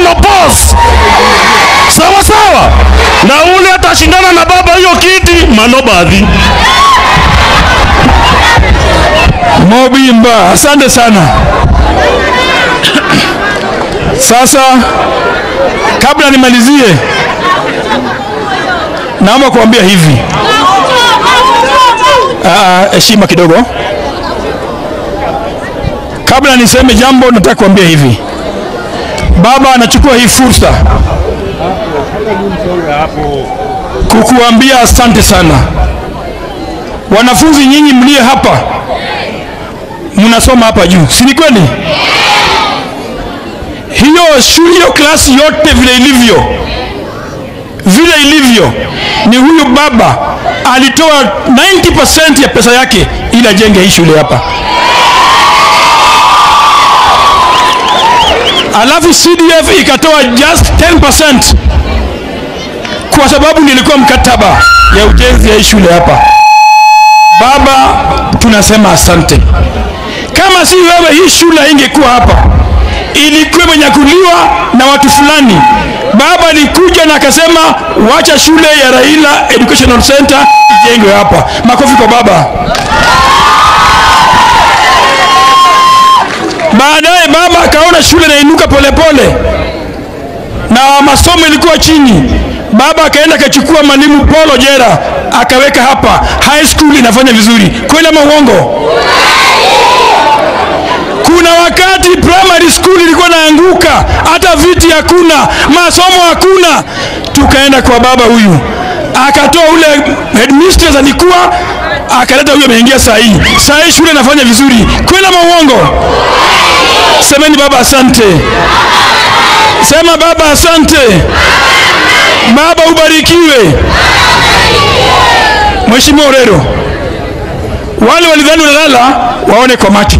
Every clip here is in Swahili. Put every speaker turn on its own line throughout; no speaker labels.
monopause sawa sawa, na ule atashindana na baba hiyo kiti manobadhi.
Mobimba, asante sana. Sasa kabla nimalizie, naomba kuambia hivi, Ah, heshima kidogo. Kabla niseme jambo, nataka kuambia hivi, baba anachukua hii fursa kukuambia asante sana. Wanafunzi nyinyi mlie hapa mnasoma hapa juu, si ni kweli? Hiyo shule, hiyo klasi yote vile ilivyo, vile ilivyo, ni huyu baba alitoa 90% ya pesa yake ili ajenge hii shule hapa, alafu CDF ikatoa just 10% kwa sababu nilikuwa mkataba ya ujenzi ya hii shule hapa. Baba, tunasema asante. Kama si wewe, hii shule ingekuwa hapa, ilikuwa imenyakuliwa na watu fulani. Baba alikuja na akasema wacha shule ya Raila Educational Center ijengwe hapa. Makofi kwa baba. Baadaye baba akaona shule inainuka polepole na masomo ilikuwa chini. Baba akaenda akachukua mwalimu Paul Ojera akaweka hapa, high school inafanya vizuri. Kweli ama uongo? Kuna wakati primary school ilikuwa naanguka, hata viti hakuna, masomo hakuna. Tukaenda kwa baba huyu, akatoa ule headmistress alikuwa, akaleta huyu ameingia saa hii. Saa hii shule inafanya vizuri. Kweli ama uongo? Semeni baba asante. Sema baba asante. Baba ubarikiwe. Mheshimiwa Orero, wale walidhani unalala waone kwa macho,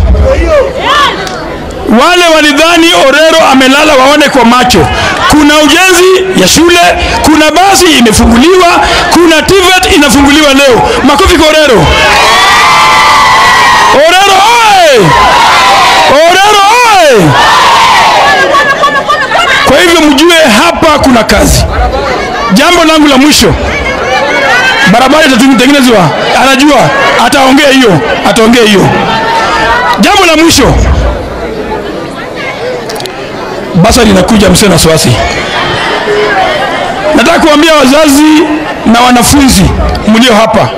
wale walidhani Orero amelala waone kwa macho. Kuna ujenzi ya shule, kuna basi imefunguliwa, kuna TVET inafunguliwa leo. Makofi kwa Orero. Orero oye! Orero oye! Kwa hivyo mjue hapa kuna kazi. Jambo langu la mwisho, barabara itatengenezwa, anajua ataongea hiyo, ataongea hiyo. Jambo la mwisho, basa linakuja, msio na wasiwasi. Nataka kuambia wazazi na wanafunzi mlio hapa,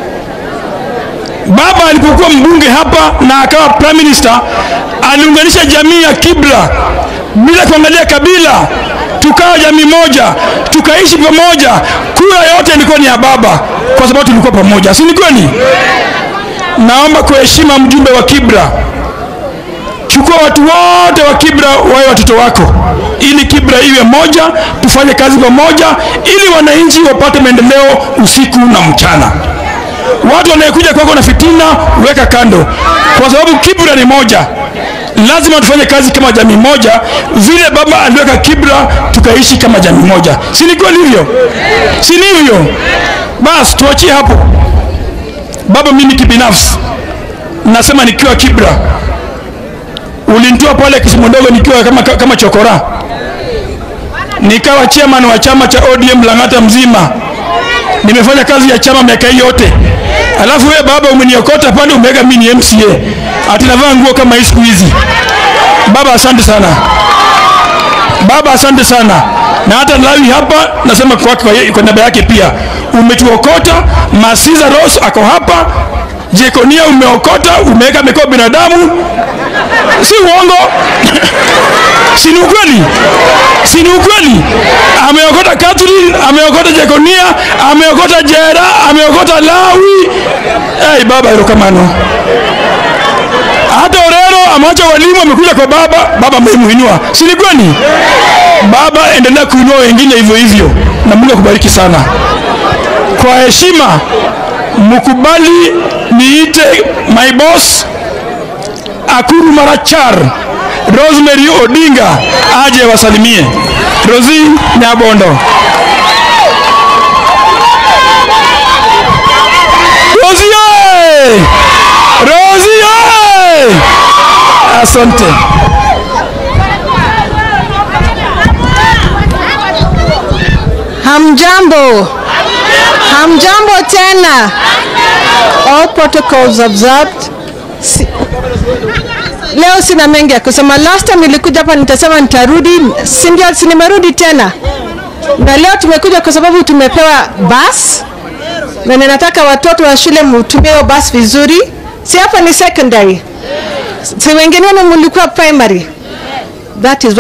baba alipokuwa mbunge hapa na akawa prime minister, aliunganisha jamii ya Kibra bila kuangalia kabila, tukawa jamii moja, tukaishi pamoja. Kura yote ilikuwa ni ya baba, kwa sababu tulikuwa pamoja, si ni kweli? Naomba kwa heshima, mjumbe wa Kibra, chukua watu wote wa Kibra wawe watoto wako, ili Kibra iwe moja, tufanye kazi pamoja, ili wananchi wapate maendeleo usiku na mchana. Watu wanayekuja kwako na fitina, weka kando, kwa sababu Kibra ni moja lazima tufanye kazi kama jamii moja, vile baba aliweka Kibra tukaishi kama jamii moja. Si ni kweli hivyo? Si ni hivyo? Basi tuachie hapo. Baba, mimi kibinafsi nasema nikiwa Kibra, ulinitoa pale Kisumu ndogo nikiwa kama, kama chokora, nikawa chairman wa chama cha ODM Lang'ata mzima. Nimefanya kazi ya chama miaka hii yote, alafu wewe baba umeniokota pale, umeweka mimi ni MCA, ati navaa nguo kama hii siku hizi. Baba, asante sana baba, asante sana na hata Lawi hapa nasema kwa, kwa, kwa niaba yake pia umetuokota. Masiza Rose ako hapa, Jekonia umeokota, umeweka mikoa binadamu, si uongo si ni ukweli? Si ni ukweli? Ameokota Catherine, ameokota Jekonia, ameokota Jera, ameokota Lawi. Hey, baba erokamano. Hata Orero ameacha walimu, amekuja kwa baba, baba amemuinua, si ni kweli? Baba, endelea kuinua wengine hivyo hivyo, na Mungu akubariki sana. Kwa heshima, mkubali niite my boss Akuru Marachar Rosemary Odinga aje wasalimie. Rosi Nyabondo. Rosi oye! Rosi oye! Asante.
Hamjambo. Hamjambo tena. All protocols observed. Si, leo sina mengi ya kusema. Last time nilikuja hapa nitasema nitarudi, si ndio? Si nimerudi tena, na leo tumekuja kwa sababu tumepewa bus na ninataka watoto wa shule mtumie hiyo bus vizuri. Si hapa ni secondary, si wengine wenu mlikuwa primary. That is